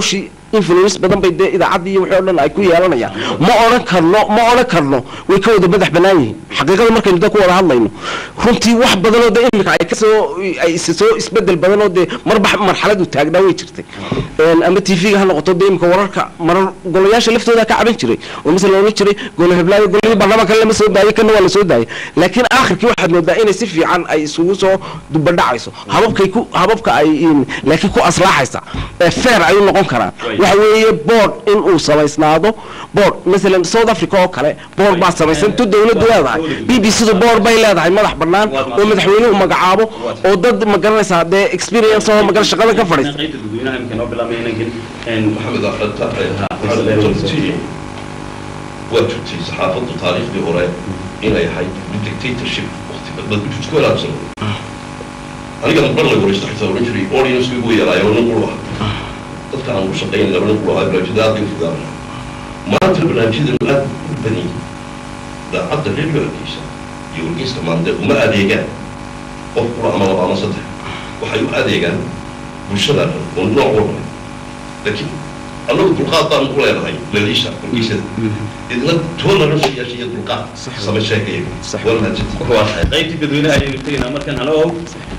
influence badan bay dee idaacaddii iyo wixii o dhan ay ku yeelanayaan ma odhan karno ma odhan karno way ka wada madax bannaan yihiin xaqiiqada markaynu dee ku wada hadlayno runtii wax badanoo dee imika ay kasoo ay is soo isbedel badanoo dee marba marxaladu taagnaa way jirtay Een, ama t v-ga ha noqoto dee imika wararka marar golayaasha laftooda ka caban jiray oo masala oran jiray golo heblaayo golihii baarlamaanka lama soo daayay kana waa la soo daayay laakiin aakhirkii waxaad moodaa inay si fiican ay isugu soo dubadhacayso hababkay ku hababka ay in- laakiin ku aslaaxaysa ee fair ay u noqon karaan Right. waxa weeye board in uu samaysnaado board masalan south africa oo kale board baa samaysan tu dawladdu leedahay b b c du board bay leedahay madax bannaan oo madaxweynuhu magacaabo oo dad ma garanaysaa dee experience oo magan shaqada ka fadhiista qaybta dadweynaha imika noo bilaabmay inankan een, maxamed aqalta waxaadti waa jirtay saxaafadda taariikhdii hore inay ahayd dictatorship waqti bad isku walaabsan aniga mar la waraysta xitaa oran jiray audience igu yaraayo nin qulu ah dadka aan u shaqayn laba nin qulu ahaa barnaamijyada aad bay u fogaana maanta barnaamijyadan aad u bani daacadda radio hargeysa iyo wargeyska maanta uma adeegaan qof qula ama laba ama saddex waxay u adeegaan bulshada dhan oo nooc walba leh laakiin annagu dulqaad baan ku leenahay laliisha wargeysyada idna tolerance yeesha iyo dulqaad sama sheekaya Sax. waa mahadsantihin waa tahay qaybtii dadweynaha ayaynu tegaynaa markan halo